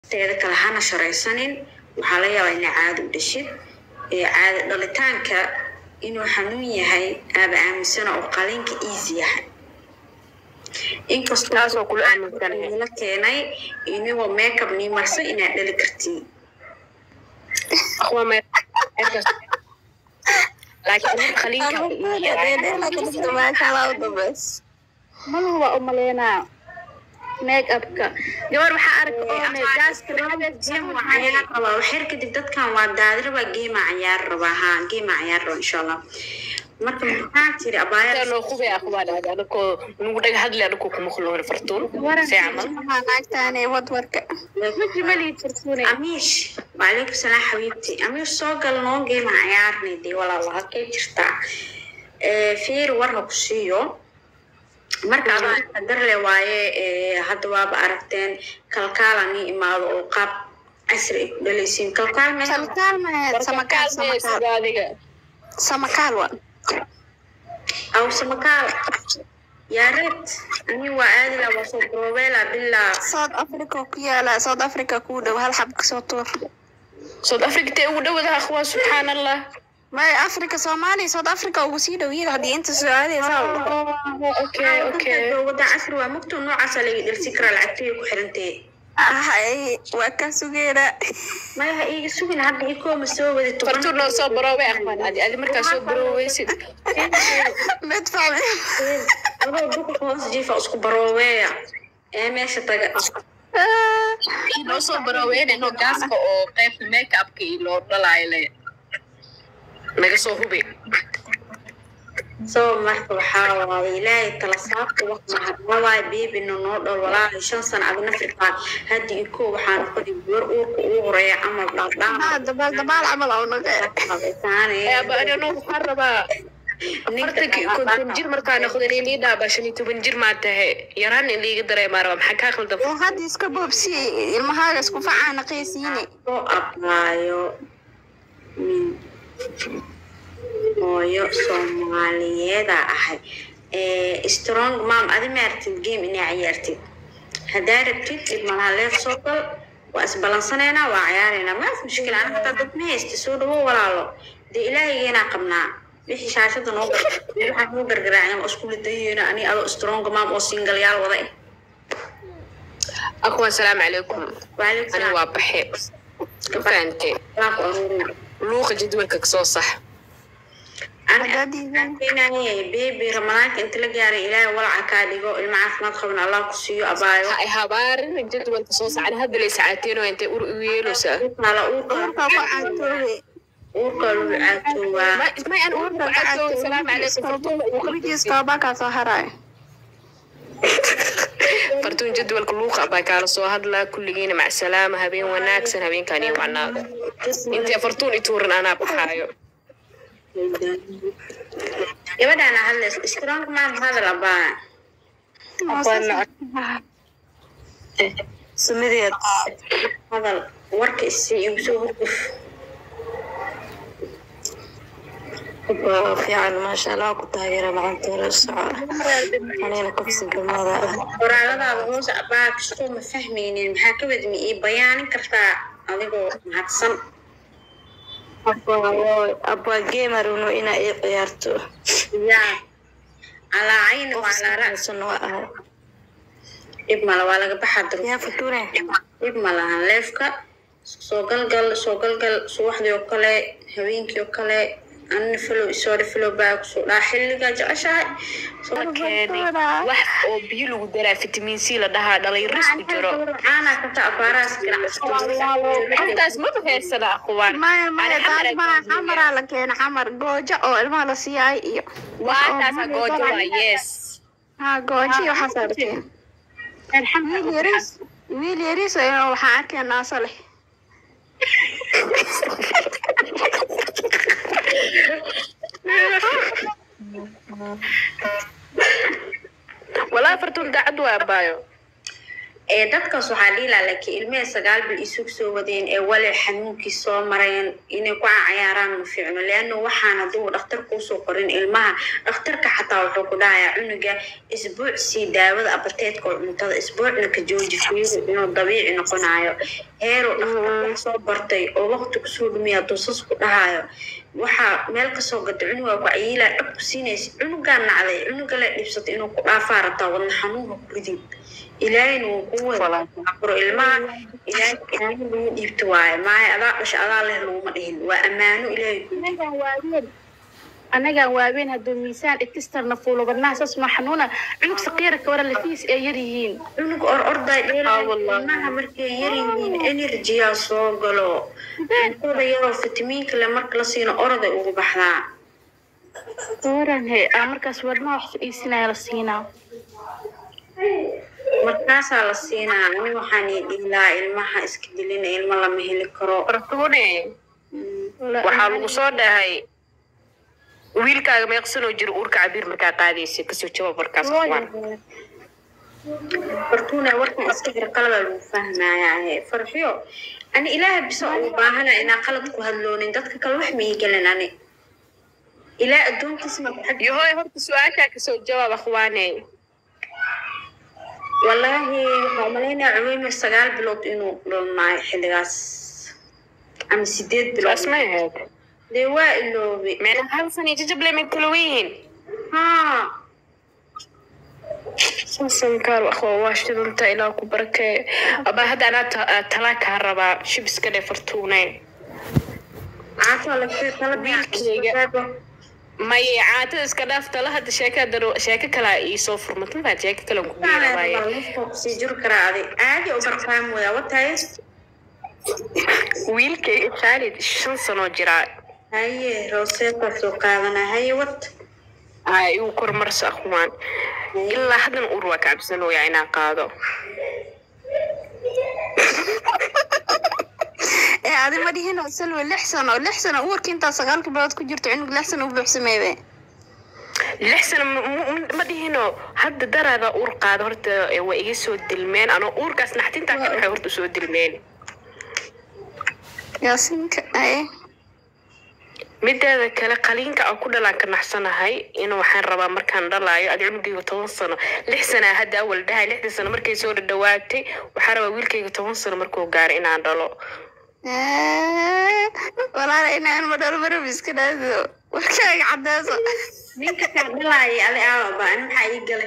teeda kale hana sharaysanin waxaa laga yaabaa inay caado u dhashid caado dhalitaanka inuu xanuun yahay aaba aaminsana oo qaliinka easy yahay Taasoo kula aaminsanahay. inkastoola keenay inigoo makeup nii marsa inaad dhali kartiin Waa may- laakiin qaliinka maluhu waa u maleynaa make upka gabar waxaa arka oone gaaska cayaar rabaa waxyar kadib dadkan waa daadi rabaa geema cayaar rabaa ha geema cayaar rabaa insha allah marka maxaa tiri abaayada noo qubay aqbaan anakoo nugu dhaga hadli anakoo kuma khuloorin fartuun see camal naagtaane wadwarka majimali jirtuune amiish waalaykum salaam xabiibti amiish soo gal noo geema cayaarnay dee walaalo halkay jirtaa Eh, fiir war ha ku siiyo marka adaa qadarle waaye eh, hadda waaba aragteen kalkaala nii imaado oo qaab casri ay ku dhalaysiin kalkaal mee salkaal ma samakaal samakaal adiga samakaal wa aw samakaal yaa reed ani waa aadila waa soo brobeela bilaa south africa ku yaala south africa kuu dhow hal xab kasoo tuur south africa tee ugu dhowada akhwaa subxaan allah may africa soomaaliya south africa ugu sii dhow yada haddii inta soo aadaysa okay okay wada casri waa mugto noocaasa laga dhelsi karaa lacagtay ku xirantee hay waa ka sugeena maya ha iiga sugin hadda ikooma soo wadi toban fartuun noo soo baroobay aqbaan adi adi markaa soo barooweysid mid fahmi adoo duka hoos jiifa isku baroobeeya ee meesha taga noo soo barooweynayno gaaska oo qaybta make upka iyo loo dhalaayo le naga soo hubi soo marka waxaa waaye ilaahay tala saabta wax mahadnawaayo beebina noo dhol walaahi shan sano adna firqaa hadda iko waxaa noqday gabar uurka ugu horeeya camal dhaadhaan dabaal dabaal camal oo naga aba anino waxaan rabaa afartanka iyo konton jir markaa noqdan in lii dhaaba shan iyo toban jir maa tahay yaraan in liiga dareemaa raba maxaa kaa qaldan oo hadda iska boobsi ilmahaaga isku facaana qeysiine soo ablaayo min hooyo soomaaliyeeda ahay Eh, strong mam adi ma aragtid game inay ciyaartid haddaa rabtid dhib malaha leef soo gal waa isbalansaneynaa waa ciyaareynaa maas mushkil ana hataa dad ma haysta soo dhawo walaalo dee ilaahigeenaa qabnaa wixii shaashada noo gar waxaa noo gargaraacyan oo isku lidayeena ani adoo strong mam oo singalyaal wada eh akhwaan salaamu calaykum Waalaikum ani salaam. waa baxe ma fahante Waa ku aruurina. luuqa jadwalka kasoo sax bebi ramadaanka inta la gaaray ilaahay walaca kaa dhigo ilmo caafimaad qaban allah ku siiyo abaayo ha ay habaarin jadwalka soo sax ani hadda lay sacaateeno intay ur igu yeeloosaa Kala uurka urka ku caatoobe uurka lagu caatoobaa may may aan urka cagtooda salaamu calaykum fartuun uqrigiis toobakaa soo haraayo fartuun jadwalka luuqa baa kaala soo hadlaa kulligiina macsalaama habeen wanaagsan habeenkaan iyo wacnaada intay fartuun ituuran anaa baxaayo gabadhaana hadlays strong maam hadal abaa sumadeed hadal warka isi igu soo hurguf fiican maasha allah ku taageera macantoola soco anina kabsi gamada ah qoraaladaada hoose abaa kastoo ma fahmaynin maxaa ka wadmi ii bayaanin kartaa adigoo mahadsan abaa geemarunu inaa ii ciyaarto yaa calaa cayni waa calaa ra'si sun waa ahay dhib male waa laga baxaa dur yaa fatuune dhib ma lahan leefka soo galgal soo galgal subaxdii oo kale habeenkii oo kale anina filow isoore filow baa kusoo dhaa xilligaa jeceshahay Soo keenay wax oo biyo lagu daraa fitamiin c la dhahaa dhalay ris ku jiro caanaa kata abaarahaas intaas ma bahaysana akhwaan maya maya Ani xamar taas maa xamaraa la keena xamar goojo oo ilmaha la siiyay iyo waa taasa goojo waa yes ha goojo iyo waxaasaa la keena wiil yariis wiil yariis oo waxaan arkaya naaso leh walaa fartuun daacad waa abaayo ee dadkaas waxaa dhihi lahaa laakiin ilmihii sagaal bil isug soo wadeen ee wali xanuunkii soo mareen inay ku cayaaraan ma fiicno leanna waxaan hadduu dhakhtarka usoo qorin ilmaha dhakhtarka xataa wuxuu ku dhahayaa cunuga isbuuc sii daawada abateedka oo cuntada isbuucna ka jooji fiiru inuu dabiici noqonayo heero dhakhtarka soo bartay oo waqti kusoo dhumiya hadduu sas ku dhahayo waxaa meel kasoo gata cunugaa ku cayiilaa dhab ku siinaysa cunugaa nacday cunuga la dhibsatay inuu ku dhaafaa rabtaa wadna xanuunka ku ridin ilaahayna wuu ku wadaaburo ilmaha ilaahay ammaano lagu dhiibto waaye maayo adaa dhasha adaa leh laguma dhihin waa ammaano ilaahay ku anagaan waaween anagaan waaween hadduu miisaan ikistarna fuulo badnaha saas ma xanuuna cunug saqiira ka wara lafiis ay yar yihiin cunug or orday dheelmaha markay yar yihiin enerjiyaa soo galo cuntada yaroo fitamiinka le marka la siino oroday ugu baxdaa waran he aa markaas wadnaha wax iisinaya la siinaa markaasaa la siinaa ani waxaan ii dhihi lahaa ilmaha iska dilina ilmo lama heli karo fartuune waxaa lagu soo dhahay wiilkaaga meeqsanoo jiro uurka cabiir markaa qaadaysa kasoo jawaab markaas kuwaan fartuuna warkan iska xir qalabaa lagu fahmayaa farxiyo ani ilaaha bisa ugu baahana inaa qalad ku hadloonin dadka kale wax ma ii gelin ani ilaa addoonkiisa marka xag yahoy horta su-aashaa kasoo jawaab akhwaane wallaahi waxaa umalaynaya cuweymir sagaal bilood inuu dhalnaayo xilligaas ama sideed bilood saas may ahayd dee waa iloobe meena hal sana jajable may kala weyihiin haa sasankaar akhwa waa shidanta ilaa ku barakee abaa hadda anaa ta- talaa kaa rabaa shibiska dhe fartuune caataa lafee tala Wiilkayga. maye caatada iska dhaaf tala hadda sheeka daro sheeko kalaa iisoo furmata mafaad sheeko kale ku biirabaaye sii jiri karaa adi caadi u barfaam waya watahay wiilkayga khaalid shan sanoo jiraa haye rooseetaa soo qaadana haye wat aa igu kormarso akhwaan ilaa haddan ur waa ka cabsanooyaa inaan qaado ee adi ma dhihin oo salwe lix sano lix sano uwarka intaa sagaalka bilood ku jirto cunug lix sano u buuxsameebe lix sano ma- ma- ma dhihino hadda daraada uur qaado horta eh, waa iga soo dilmeen anoo uurkaas naxtintaa ka waxay horta soo dilmeen yaasinka aye mideeda kale qaliinka aan ku dhalaan ka naxsanahay in waxaan rabaa markaan dhalaayo adi cunugayga toban sano lix sanaa hadda awal dhahay lixda sano markay soo dhadhawaatay waxaan rabaa wiilkayga toban sano markuu gaaro inaan dhalo walaala inaan madhalo marab iska dhaado warkaaga cadeyso ninka kaa dhalaaya adi aawaba ani maxaa ii gale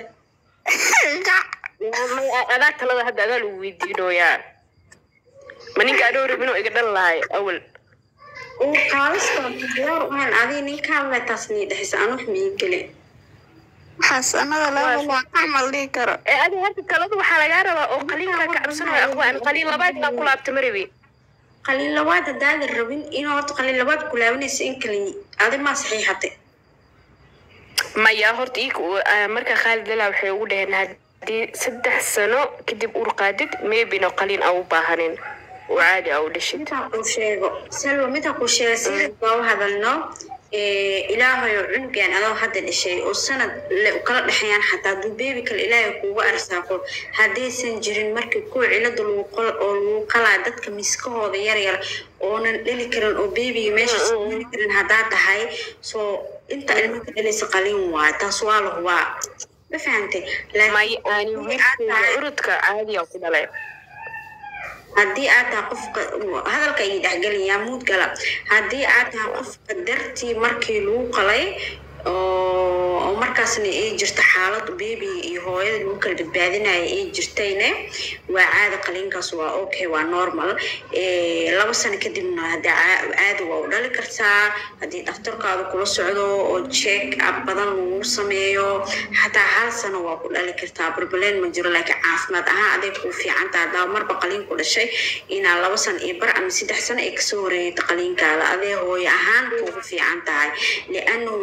May- adaa talada hadda adaa lagu weydiinooyaa ma ninka adhow rabinoo iga dhal lahay awal uu qaadasta diyaar uhan adi ninkaan le taas nii dhexisa aan wax ma ii gale xasanada laba waa camal dhihi karo ee adi hadda talada waxaa lagaa rabaa oo qaliinkaa ka cabsanaya aqwaan qaliin labaad inaa ku laabta ma rabi qalin labaad haddaadan rabin inuu horta qalin labaad kulaabanaysa in kale adi maa saxiixate maya horta ii marka khaalid lalaa waxay ugu dhaheen haddii saddex sano kadib uur qaadid meybino qaliin aa u baahanin oo caadi aa u dhashid intaa kuu sheego salwa middaa kuu sheega sida baa u hadalno ilaahayo cunugan adoo hadda dhashay oo sanad le kala dhexeeyaan xataa hadduu beebi kale ilaahay kuuga arsaaqo haddaysan jirin markii kuwa cilada lagu qol oo lagu qalaa dadka miskahooda yar yar oonan dhali karin oo beebiga meesha sii karin haddaa tahay soo inta ilmaka dhalaysa qalin waay taas waa la hubaa ma fahantay maya aani wiilkayga urudka caadi aa ku dhalay haddii aad tahay qofka hadalka ay dhexgelaya muud gala haddii aad tahay qofka dartii markii lagu qalay oo oo markaasna ay jirto xaalad beebiga iyo hooyada lagu kala badbaadinaya ay jirtayne waa caada qaliinkaas waa okay waa normal Eh, laba sano kadibna haddii caa- caadi waa u dhali kartaa haddii dhakhtarkaada kula socdo oo check up badan lagu sameeyo xataa hal sano waa ku dhali kartaa barbaleen ma jiro laakiin caafimaad ahaan aday kuu fiican tahay haddaa marba qaliin ku dhashay inaa laba sano iyo bar ama saddex sano ay kasoo wareegto qaliinkaada adee hooyo ahaan kuugu fiican tahay liannahu jirkaada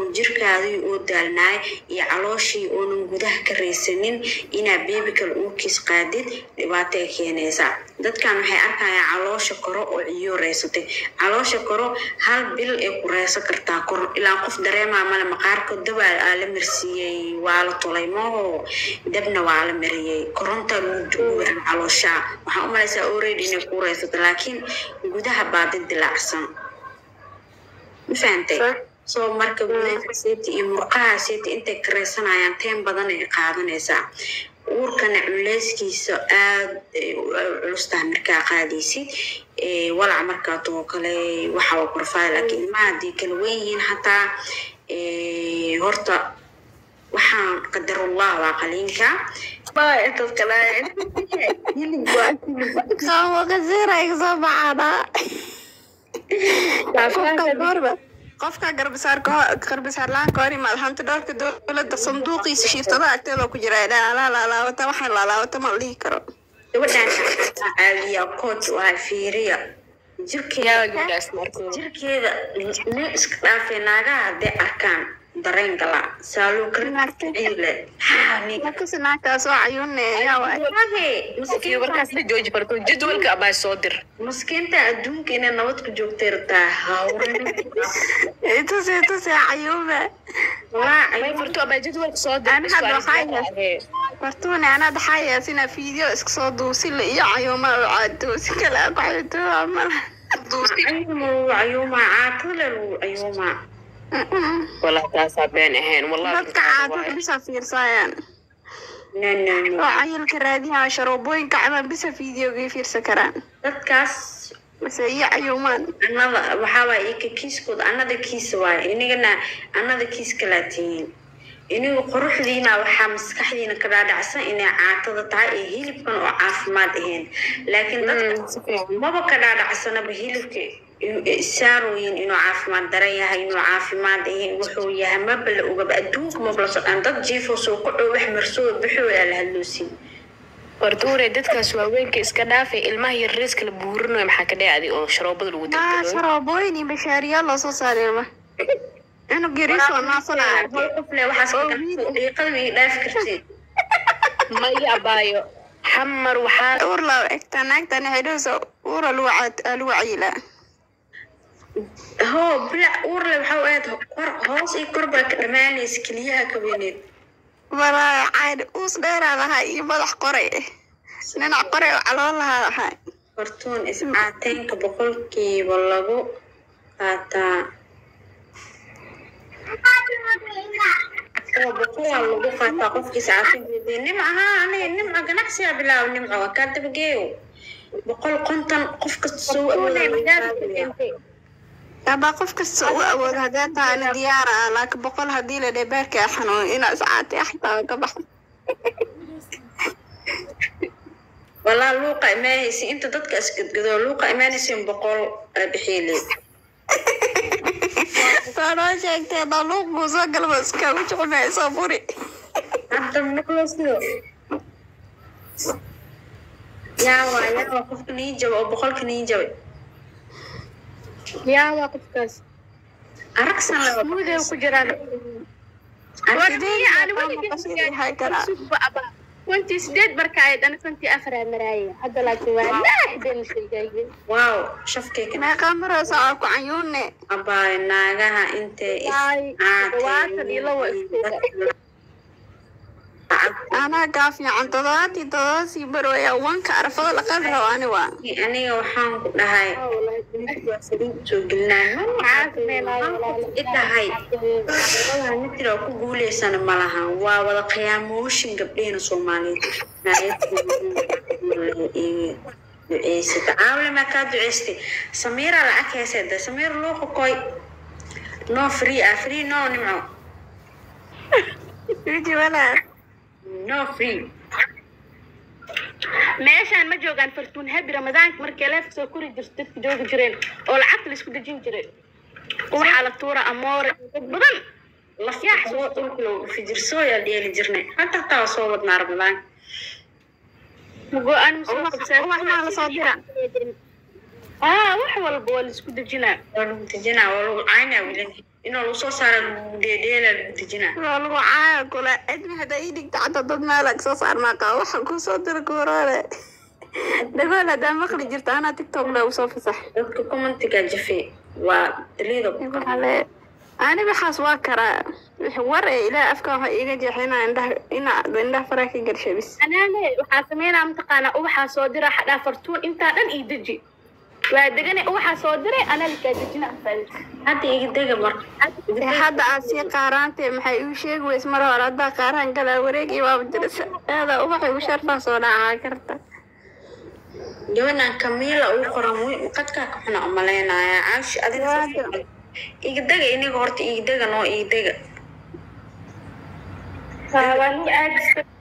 jirkaadii oo daalnaay iyo calooshii oonan gudaha ka raysanin inaa beebi kale uurkiis qaadid dhibaatay keenaysaa dadkan waxay arkayaan caloosha koro oo ciyo raysatay caloosha koro hal bil ay ku reysan kartaa kor ilaa qof dareemaa male maqaarka daba aa la marsiiyey waa la tulay maho dabna waa la mariyey koronta lagu duuran caloosha waxaan u malaysaa already inay ku reysato laakiin gudaha baa dad dilaacsan ma fahantay soo marka gudaha seeti iyo murqaha seeti intay kareysanayaan teen badan ay qaadanaysaa uurkana culeyskiisa aad ay u culus tahay markaa qaadaysid walac markaa too kale waxa waa korfaada laakiin ilmaha haddii kala wen yihiin xataa horta waxaan qadarullah waa qaliinka qofka garbisaar la-aan ka hor imaad hanti dhowrka dowladda sanduuqiisa shiiftada agteeda ku jira laalaalaawata waxaan laalaawata ma la dhihi karo gabadhaan caawiya coach waa fiiriya jirkeeda jirkeeda nin iska dhaafay naagaha hadday arkaan dareen gala saaluu kale naagtaas oo cayuune yaa waay markaasna jooji farto jadwalka abaa soo dir maskiinta adduunka inay nabad ku joogtay rabtaa hawrin tusi tusi cayuube may farto abaa jadwalka soo dir Ani hadda waxaa yahay- fartuune anaa dhaxaa yaasina fiideo iska soo duusile iyo cayuuma oo caadoosi kale aqaxito amala duusi ayuuma ayuuma caatale lagu ayuuma walaa taasaa been ahayn wallahi dadka caadada bisa fiirsaayaan no no no oo cayilka raadiyaa sharoobooyinka cabaan bisa fiideogay fiirsan karaan dadkaas mase iyo cayuumaan anada waxaa waay ika kiiskooda anada kiis waay inigana anada kiis kalaa tihiin inigu quruxdiina waxaa maskaxdiina ka dhaadhacsan inay caatada tahay ee hilibkan oo caafimaad ahayn laakiin dadka maba ka dhaadhacsanaba hilibka saarooyin inuu caafimaad daran yahay inuu caafimaad ahayn wuxuu yahay maba la ogaba adduunka maba la socdaan dad jiifo soo kacoo wax marsoo baxoo aa la hadloosin fartuure dadkaas waaweynka iska dhaafay ilmaha yarreeska la buurinayo maxaa ka dhacday oo sharoobada lagu aa tirtiro sharoobooyin iyo bashaariyaal loo soo saareema cunug yariis oo naasanaya hal qof le waxaas ka ganacsan daqiiqada way dhaafi kartiin maya abaayo xamar waxaa uur laa egtaa naagtani xidhowsa uura lagu caad- aa lagu cayilaa hoo bilac uurle waxaa u aad kor hoos iyo kor baa ka dhammaanaysa keliyaha ka weyneed walaa caadi uus dheeraa lahaa iyo madax qoray dhinac qoray oo calool lahaa ahaa hortuun iscaateenka boqolkiiba lagu qaataa oo boqolaa lagu qaataa qofkii iscaateenka nimca ahaa aniga nimca ganacsigaa bilaaba nimca waa kaa dabageeyo boqol konton qof kasta soo awooda abaa qof kasta u awood haddee tahay ani diyaara ah laakiin boqol haddii la dhee beerka xanuun inaa iscaatay xataa ka baxa walaa luuqa imaanaysa inta dadka isgadgado luuqa imaanaysa boqol bixiile saa noo sheegtay hadaa luuq buu soo galba iskaagu jecmaya soo buri hadda maqlosido yaawa yaawa qofka nii jaba oo boqolka nii jabay yaa waa qofkaas aragsan laba muday ku jiraan yahay karaa kontii sideed marka ay dhan kontii afaraa maraaya hadda laakiin waa naaxdeen sheegayeen waaw shafkeyka meeqaa maraysa aa ku cayuune abaay naagaha intay Ay, todobaatan iyo labo isku anaa kaa fiican todobaatii todoba sii barwaya wanka arafada la qabi rabo ani waa aniga waxaan ku dhahay soo gelinaa idhahay nitira ku guuleysana malaha waa wada qiyaamooshin gabdheena soomaaliyeed duceysata caawle maa kaa duceystay samiira lacag heysada samiir luuqa koy no free ah free no nimco wiji walaa no free meeshaan ma joogaan fartuun habi ramadaanka markay leefka soo kori jirto dadka joogi jireen oo lacagta la isku dejin jiray waxaa la tuura amoore dad badan lafyax soo dhulka loo fijirsooyaa dheeli jirnay hadda taa soo wadnaa ramadaan go-aan ma soo Ubax- qabsaa ubax maa la soo dira aa wax walba waa la isku dejinaa waa lagu dejinaa waa lagu caynaa wilan inoo lagu soo saara dheedheela lagu dejinaa waa lagu caaya kula cidmi haddaa ii dhigta cadda dad meela soo saarnaa qaba waxaan kuu soo dira kuroole dhagool haddaa maqli jirta anaa tiktok le usoo fasax dadka commentiga jafe waa daliida waxale ani waxaas waa karaa wix war ee ilaah afkan waxa iiga jeexa inaa indhaha inaa indhaha faraa ka garsha bis anaane waxaa sameynaa mataqaanaa ubaxaa soo dira xadhaa fartuun intaa dhan ii deji waa degane ubaxaa soo diray anaa likaa dejina afaalis hadda iga dega marka Ee, hadda aad sii qaaraantee maxay iu sheegi weys mar hore haddaa qaaraan galaa wareegii waaba dirisa aada ubaxa igu sharfaa soo dhacaa karta gabadhan kamiila ugu qoran wi qadkaa ka xuna umaleynaya caashi adiga Waaga. iga dega iniga horta iga dega noo iga dega waa nugu aadista